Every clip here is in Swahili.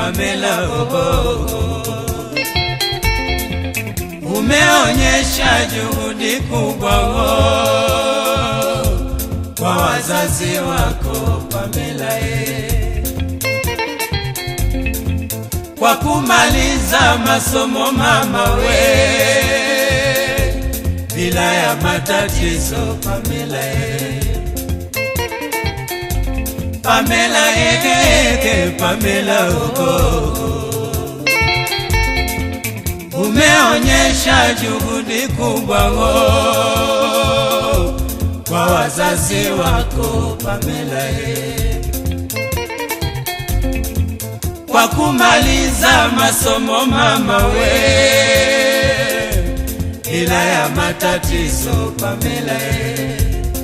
Pamela oh. Umeonyesha juhudi kubwa oh, kwa wazazi wako Pamela eh. Kwa kumaliza masomo mama we bila ya matatizo Pamela eh. Pamela eke Pamela oh. Umeonyesha juhudi kubwa oh, kwa wazazi wako Pamela eh. Kwa kumaliza masomo mama we bila ya matatizo Pamela eh.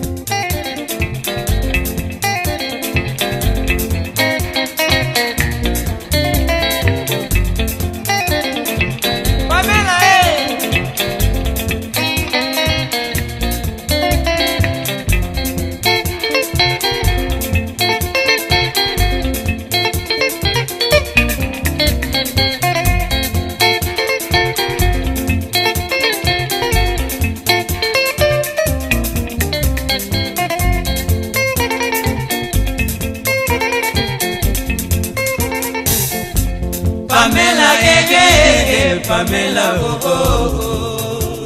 Pamela, eh. Pamela ege ege Pamela oh, oh.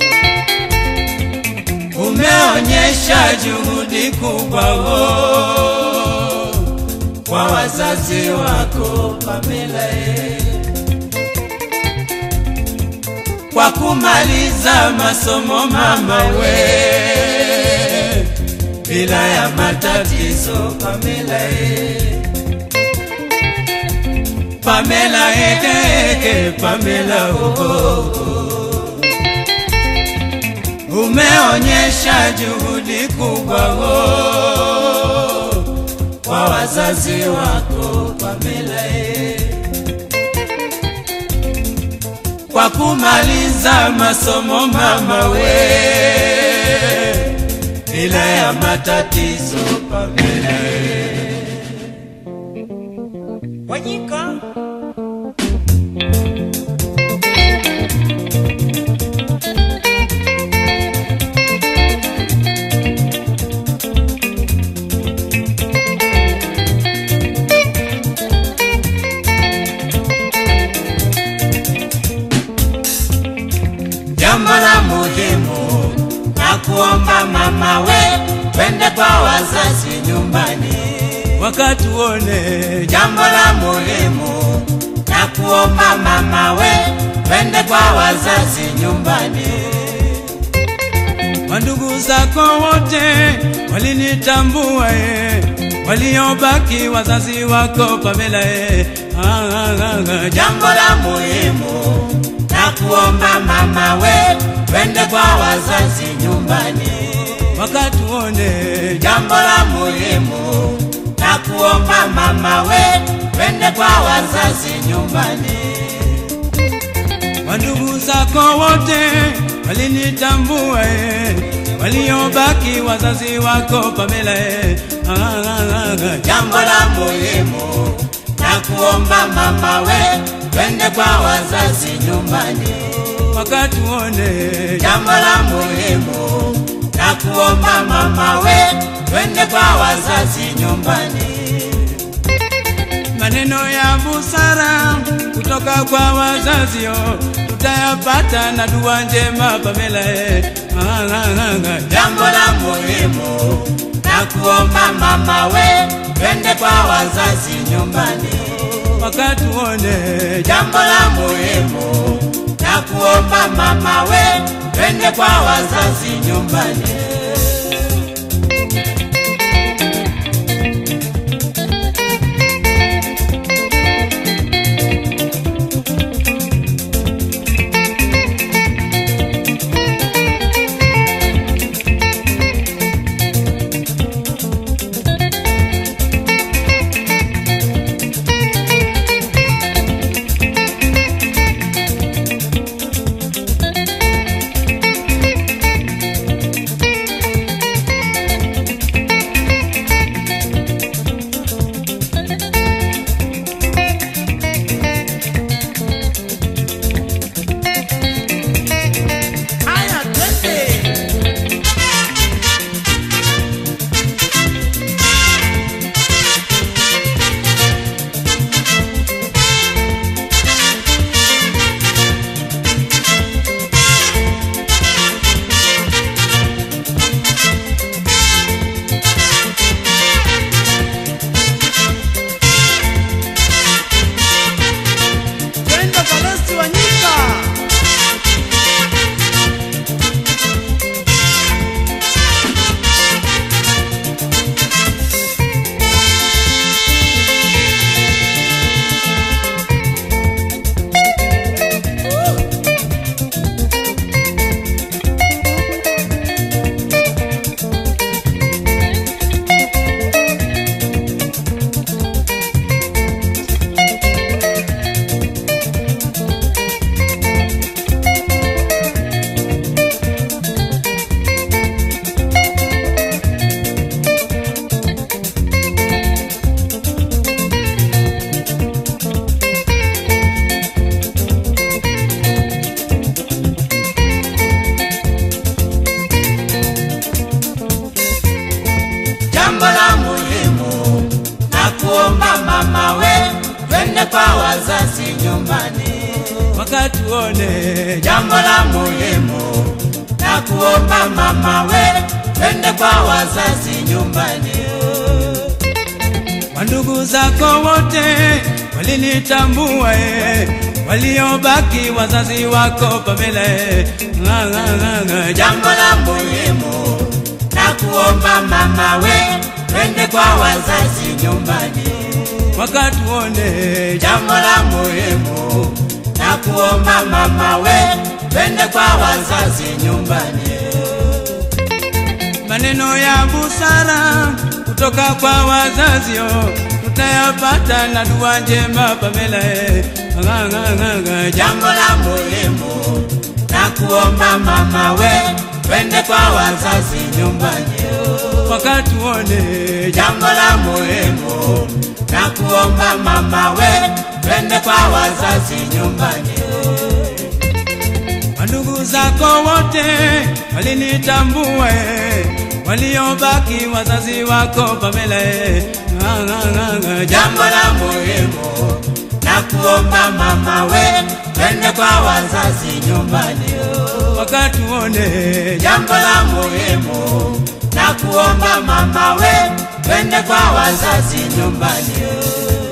Umeonyesha juhudi kubwa oh, kwa wazazi wako Pamela eh. Kwa kumaliza masomo mama we bila ya matatizo Pamela eh. Pamela eke eke Pamela oh, oh. Umeonyesha juhudi kubwa oh, kwa wazazi wako Pamela eh. Kwa kumaliza masomo mama we bila ya matatizo Pamela eh. Wanyika. Jambo la muhimu na kuomba mama we, twende kwa wazazi nyumbani, wakati uone. Jambo la muhimu na kuomba mama we, twende kwa wazazi nyumbani. Wandugu zako wote walinitambua eh, waliobaki wazazi wako Pamela eh. Ah, ah, ah, ah. Jambo la muhimu na kuomba mama we, twende kwa wazazi nyumbani, wakati uone. Jambo la muhimu na kuomba mama we, twende kwa wazazi nyumbani. Wandugu zako wote walinitambua eh, waliobaki wazazi wako Pamela eh. Ah, ah, ah, ah. Jambo la muhimu na kuomba mama we, twende kwa wazazi nyumbani, wakati uone. Jambo la muhimu na kuomba mama we, twende kwa wazazi nyumbani maneno ya busara kutoka kwa wazazi oh, tutayapata na dua njema Pamela eh. Ah, ah, ah, ah. Jambo la muhimu na kuomba mama we, twende kwa wazazi nyumbani, wakati uone. Jambo la muhimu na kuomba mama we, twende kwa wazazi nyumbani. kwa wazazi nyumbani, wakatuone jambo la muhimu na kuomba mama we, twende kwa wazazi nyumbani. Wandugu zako wote walinitambua, eh, waliobaki wazazi wako Pamela, eh, nga, nga, nga, nga, jambo la muhimu na kuomba mama we, twende kwa wazazi nyumbani, wakatuone jambo la muhimu na kuomba mama we, twende kwa wazazi nyumbani. maneno ya busara kutoka kwa wazazio tutayapata na dua njema Pamela, eh, nga, nga, nga, nga, jambo la muhimu na kuomba mama we, twende kwa wazazi nyumbani. wakatuone Jambo la muhimu na kuomba mama we, twende kwa wazazi nyumbani. Wandugu zako wote walinitambua, eh, waliobaki wazazi wako Pamela, eh, nga, nga, nga, nga, Jambo la muhimu na kuomba mama we, twende kwa wazazi nyumbani. wakatuone Jambo la muhimu na kuomba mama we, twende kwa wazazi nyumbani.